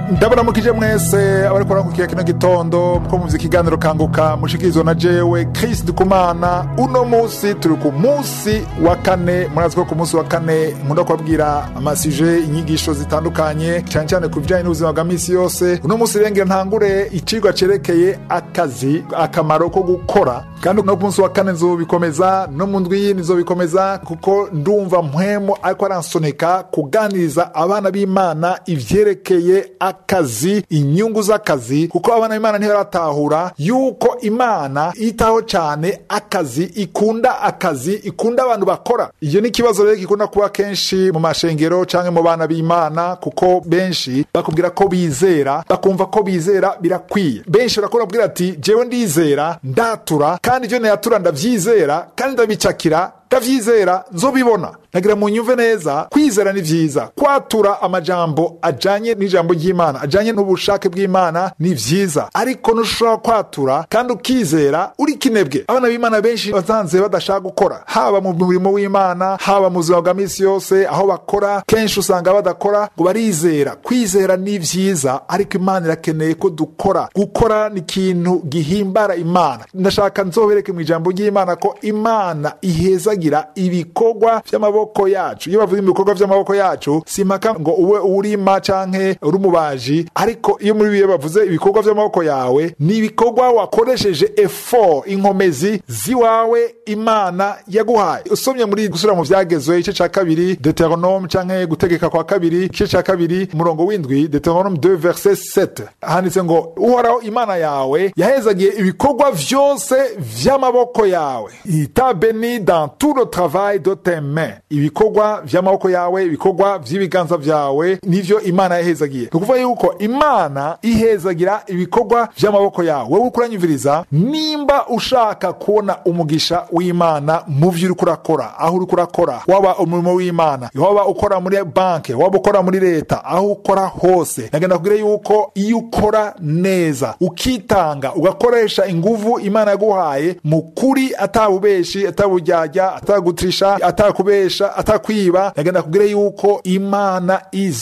ndabaramukije mwese abariko barakurikiye kino gitondo ko muzi ikiganiro kanguka mushikirizwa na jewe Chris Dukumana uno musi turi ku musi wa kane murazi ko ku musi wa kane nkunda kubabwira amasije inyigisho zitandukanye cyane cyane ku bijyanye n'ubuzima bwa misi yose uno musi rengera ntangure icigwa cerekeye akazi akamaro ko gukora kandi no ku munsi wa kane nzobikomeza no mu ndwi yindi nzobikomeza kuko ndumva mpwemo ariko aransoneka kuganiriza abana b'imana ivyerekeye akazi inyungu z'akazi kuko abana b'imana ntibaratahura yuko imana yitaho cyane akazi ikunda akazi ikunda abantu bakora iyo ni ikibazo rero gikunda kuba kenshi mu mashengero cyangwa mu bana b'imana kuko benshi bakubwira ko bizera bakumva ko bizera birakwiye benshi barakora babwira ati jewe ndizera ndatura kandi ivyo nayatura ndavyizera kandi ndabicakira ndavyizera nzobibona nagira mu nyumve neza kwizera ni vyiza kwatura amajambo ajanye n'ijambo ry'imana ajanye n'ubushake bw'imana ni vyiza ariko ntushobora kwatura kandi ukizera uri kinebwe abana b'imana benshi bazanze badashaka gukora haba mu murimo w'imana haba mu buzima bwa misi yose aho bakora kenshi usanga badakora ngo barizera kwizera ni vyiza ariko imana irakeneye ko dukora gukora ni ikintu gihimbara imana ndashaka nzobereke mu ijambo ry'imana ko imana ihezagira ibikorwa vy'amaboko yacu iyo bavuze ibikorwa vy'amaboko yacu simpaka ngo ube urima canke uri umubaji ariko iyo muri biyo bavuze ibikorwa vy'amaboko yawe ni ibikorwa wakoresheje effort inkomezi ziwawe imana yaguhaye usomye muri gusubira mu vyagezwe igice ca kabiri deuteronome canke gutegeka kwa kabiri igice ca kabiri umurongo w'indwi deuteronome 2 verset 7 handitse ngo uhoraho imana yawe yahezagiye ibikorwa vyose vy'amaboko yawe ita beni dans tout le travail de tes mains ibikorwa vy'amaboko yawe ibikorwa vy'ibiganza vyawe nivyo imana yahezagiye ni ukuvuga yuko imana ihezagira ibikorwa vy'amaboko yawe wewe uriko uranyumviriza nimba ushaka kubona umugisha w'imana mu vyo uriko urakora aho uriko urakora waba umurimo w'imana waba ukora muri banke waba ukora muri leta aho ukora hose nagenda kubwira yuko iyo ukora neza ukitanga ugakoresha inguvu imana yaguhaye mu kuri atabubeshi ataburyarya atagutrisha atakubesha atakwiba nagenda kubwira yuko imana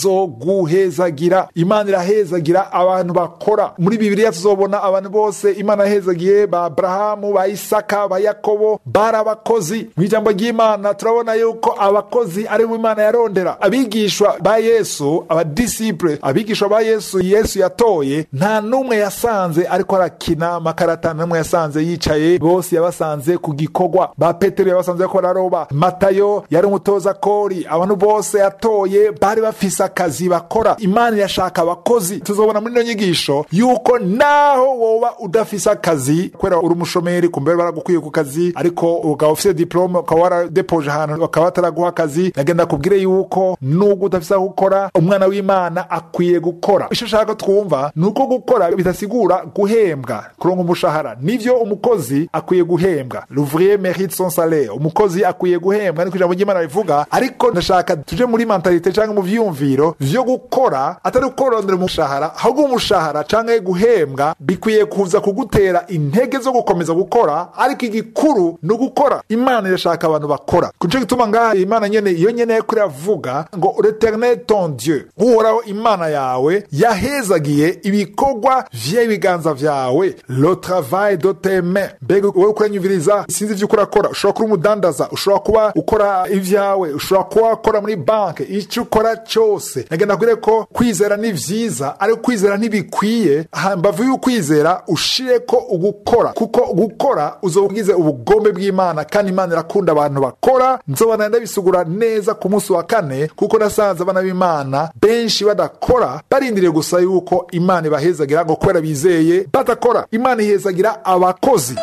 izoguhezagira imana irahezagira abantu bakora muri bibiliya tuzobona abantu bose imana yahezagiye ba aburahamu ba isaka ba yakobo bari abakozi mu ijambo ry'imana turabona yuko abakozi ari bo imana yarondera abigishwa ba yesu abadisipure abigishwa ba yesu yesu yatoye nta n'umwe yasanze ariko arakina amakarata n'umwe yasanze yicaye bose yabasanze ku gikorwa ba petero yabasanze ko bararoba matayo yari umutoza kori abantu bose yatoye bari bafise akazi bakora imana irashaka abakozi tuzobona muri ino nyigisho yuko naho woba udafise akazi kubera uri umushomeri kumbere baragukwiye ku kazi ariko ukaba ufise diplome ukaba waradepoje ahantu bakaba bataraguha akazi nagenda kubwire yuko nubwo udafise aho gukora umwana w'imana akwiye gukora icyo ushaka twumva ni uko gukora bidasigura guhembwa kuronka umushahara nivyo umukozi akwiye guhembwa l'ouvrier mérite son salaire umukozi akwiye guhembwa niko ijambo ry'imana rivuga ariko ndashaka tuje muri mentalite canke mu vyiyumviro vyo gukora atari ukorondera umushahara ahubwo umushahara canke guhembwa bikwiye kuza kugutera intege zo gukomeza gukora ariko igikuru ni ugukora imana irashaka abantu bakora kuco gituma ngaha imana nyene iyo nyene yariko iravuga ngo l'eternel ton dieu uhoraho imana yawe yahezagiye ibikorwa vy'ibiganza vyawe le travail de tes mains mbega wowe ukuranyumviriza sinzi ivyo urakora ushobora kuba umudandaza ushobora kuba ukora ivyawe ushobora kuba wakora muri banke ico ukora cose nagenda kubwire ko kwizera ni vyiza ariko kwizera ntibikwiye hambavu y'ukwizera ushireko ugukora kuko gukora uzoba ugize ubugombe bw'imana kandi imana irakunda abantu bakora nzobana ndabisugura neza ku munsi wa kane kuko nasanze abana b'imana benshi badakora barindiriye gusa yuko imana ibahezagira ngo kubera bizeye badakora imana ihezagira abakozi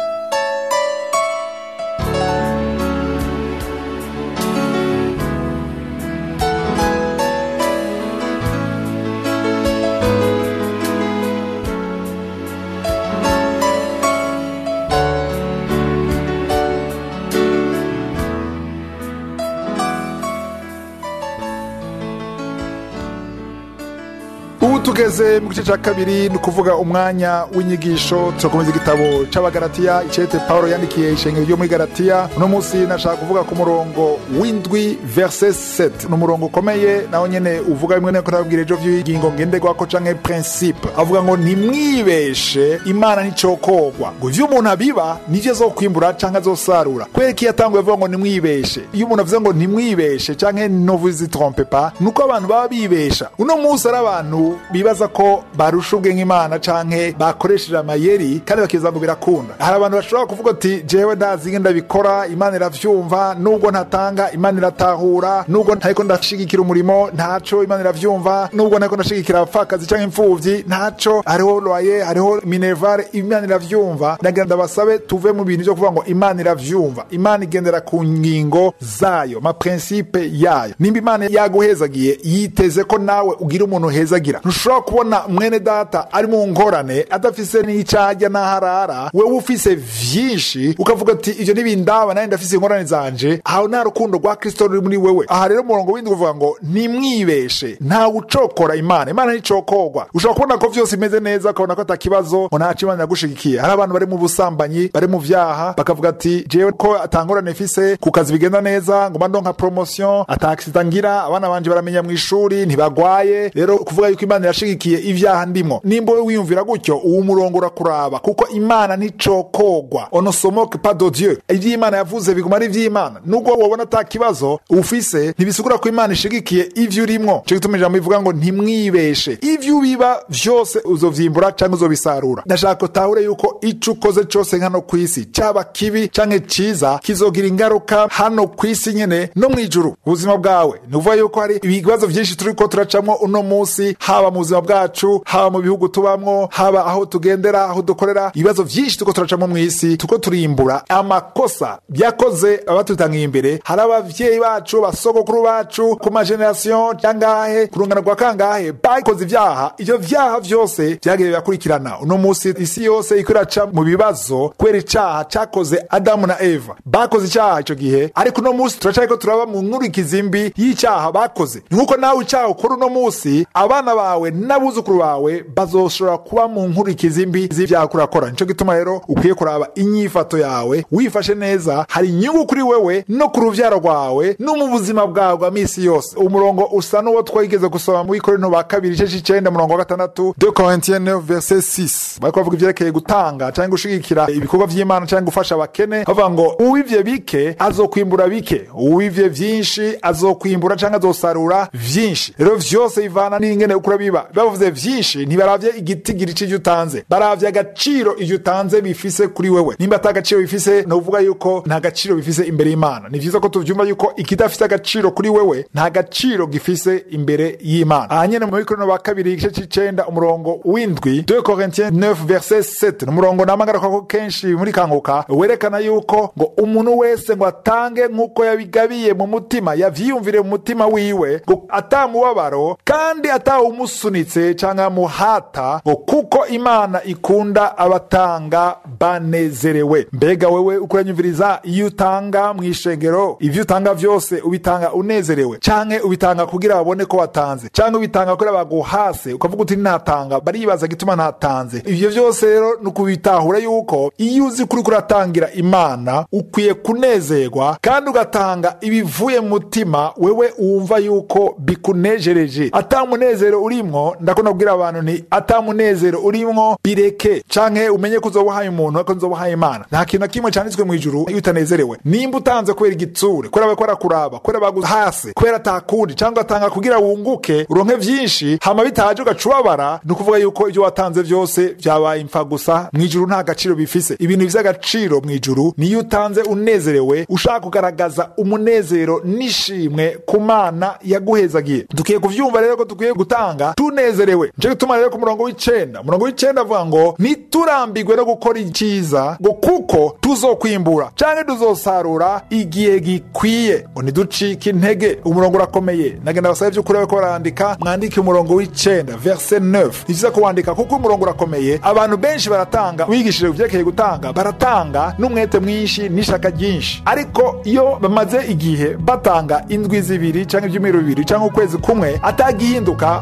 tugeze mu gice cya kabiri ni ukuvuga umwanya w'inyigisho turakomeza igitabo c'abagaratiya icete paul yandikiye ishengero ryo muri garatiya uno munsi nashaka kuvuga ku murongo w'indwi verse 7 ni umurongo ukomeye naho nyene uvuga bimwe nako nababwira ejo vy'ingingo ngenderwako canke principe avuga ngo ntimwibeshe imana nticokogwa ngo ivyo umuntu abiba nivyo azokwimbura canke azosarura kubera ko iyo atanguye avuga ngo ntimwibeshe iyo umuntu avuze ngo ntimwibeshe canke ne vous y trompe pas nuko abantu baba bibesha uno munsi ari abantu bibaza ko barusha ubwenge imana canke bakoresheje amayeri kandi bakiza ngo birakunda hari abantu bashobora kuvuga ati jewe ndazi ingene ndabikora imana iravyumva nubwo ntatanga imana iratahura nubwo ntariko ndashigikira umurimo ntaco imana iravyumva nubwo ntariko ndashigikira abapfakazi canke imfuvyi ntaco hariho loye hariho minervare imana iravyumva ndagira ndabasabe tuve mu bintu vyo kuvuga ngo imana iravyumva imana igendera ku ngingo zayo ma principe yayo nimba imana yaguhezagiye yiteze ko nawe ugira umuntu uhezagira ntushobora kubona mwene data ari mu ngorane adafise n'icajya n'aharara wewe ufise vyinshi ukavuga ati ivyo ntibindaba nawe ndafise ingorane zanje aho nta rukundo rwa kristo ruri muri wewe aha rero umurongo windi uvuga ngo ntimwibeshe ntawe ucokora imana imana nticokorwa ushobora kubona ko vyose bimeze neza ukabona ko atakibazo ngo ntaco imana yagushigikiye hari abantu bari mu busambanyi bari mu vyaha bakavuga ati jewe ko atangorane mfise ku kazi bigenda neza ngoma ndonka promotion ataksida ngira abana banje baramenya mu ishuri ntibagwaye rero kuvuga yuko imana irashigikiye ivyaha ndimo nimba we wiyumvira gutyo uwo murongo urakuraba kuko imana nticokogwa onosomoke pas de dieu ivyo imana yavuze biguma ari ivy'imana nubwo wabona ata kibazo ufise ntibisigura ko imana ishigikiye ivyo urimwo co gituma ijambo rivuga ngo ntimwibeshe ivyo ubiba vyose uzovyimbura canke uzobisarura ndashaka utahure yuko ico ukoze cose hano kw'isi caba kibi canke ciza kizogira ingaruka hano kw'isi nyene no mw'ijuru ubuzima bwawe ni ukuvuga yuko hari ibibazo vyinshi turiko turacamwo uno munsi haba mu buzima bwacu haba mu bihugu tubamwo haba aho tugendera aho dukorera ibibazo vyinshi turiko turacamwo mw'isi turiko turimbura amakosa yakoze abatutangiye imbere hari abavyeyi bacu basogokuru bacu ku mageneration cangahe ku rungano rwa kangahe bakoze ivyaha ivyo vyaha vyose vyagiye birakurikirana uno munsi isi yose iko iraca mu bibazo kubera icaha cakoze adamu na eva bakoze icaha ico gihe ariko uno munsi turacariko turaba mu nkurikizi mbi y'icaha bakoze ni nk'uko nawe icaha ukora uno munsi abana bawe n'abuzukuru bawe bazoshobora kuba mu nkurikizi mbi z'ivyaha kurakora nico gituma rero ukwiye kuraba inyifato yawe wifashe neza hari inyungu kuri wewe no ku ruvyaro rwawe no mu buzima bwawe bwa misi yose umurongo usa n'uwo twigeze gusoma mu ikorinto ba kabiri igice c'icenda murongo wa gatandatu de corintien 9 verset 6 bariko bavuga ivyerekeye gutanga canke gushigikira ibikorwa vy'imana canke gufasha abakene bavuga ngo uwivye bike azokwimbura bike uwivye vyinshi azokwimbura canke azosarura vyinshi rero vyose bivana n'ingene ukura biba bavuze vyinshi ntibaravye igitigiri c'ivyo utanze baravye agaciro ivyo utanze bifise kuri wewe nimba ata agaciro bifise ni ukuvuga yuko nta gaciro bifise imbere y'imana ni vyiza ko tuvyumva yuko ikidafise agaciro kuri wewe nta gaciro gifise imbere y'imana aha nyene mu bikorano ba kabiri igice c'icenda umurongo w'indwi 2 corintien 9 verset 7 ni umurongo namagarukako kenshi muri kanguka werekana yuko ngo umuntu wese ngo atange nk'uko yabigabiye mu mutima yavyiyumvire mu mutima wiwe ngo atamubabaro kandi atawumusunitse canke amuhata ngo kuko imana ikunda abatanga banezerewe mbega wewe ukuranyumviriza iyo utanga mu ishengero ivyo utanga vyose ubitanga unezerewe canke ubitanga kugira babone ko watanze canke ubitanga kugira baguhase ukavuga uti ntatanga baribaza gituma ntatanze ivyo vyose rero ni ukubitahura yuko iyo uzi kuri kuratangira imana ukwiye kunezerwa kandi ugatanga ibivuye mu mutima wewe wumva yuko bikunejereje ata munezero urimwo ndakunda kubwira abantu nti ata munezero urimwo bireke canke umenye ko uzoba uhaye umuntu ariko uzoba uhaye imana nta kintu na kimwe canditswe mu ijuru iyo utanezerewe nimba utanze kubera igitsure kubera bariko barakuraba kubera baguhase kubera atakundi cyangwa atanga kugira wunguke uronke vyinshi hama bitaje ugaca ubabara ni ukuvuga yuko ivyo watanze vyose vyabaye impfa gusa mu ijuru nta gaciro bifise ibintu vy'agaciro mu ijuru niyo utanze unezerewe ushaka kugaragaza umunezero n'ishimwe ku mana yaguhezagiye dukwiye kuvyumva rero ko dukwiye gutanga tunezerewe nico gituma rero ku murongo w'icenda umurongo w'icenda avuga ngo ntiturambirwe no gukora iciza ngo kuko tuzokwimbura canke tuzosarura igihe gikwiye ngo ntiducike intege umurongo urakomeye nagenda basaba vy'ukuri bariko barandika mwandike umurongo w'icenda verse 9 ni vyiza kuwandika kuko umurongo urakomeye abantu benshi baratanga wigishije uvyerekeye gutanga baratanga n'umwete mwinshi n'ishaka ryinshi ariko iyo bamaze igihe batanga indwi zibiri canke ivyumweru bibiri canke ukwezi kumwe atagihinduka amezi abiri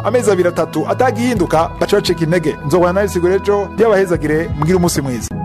atatu atagihinduka baca bacika intege nzobana nawe sigura ejo ryabahezagire mugire umunsi mwiza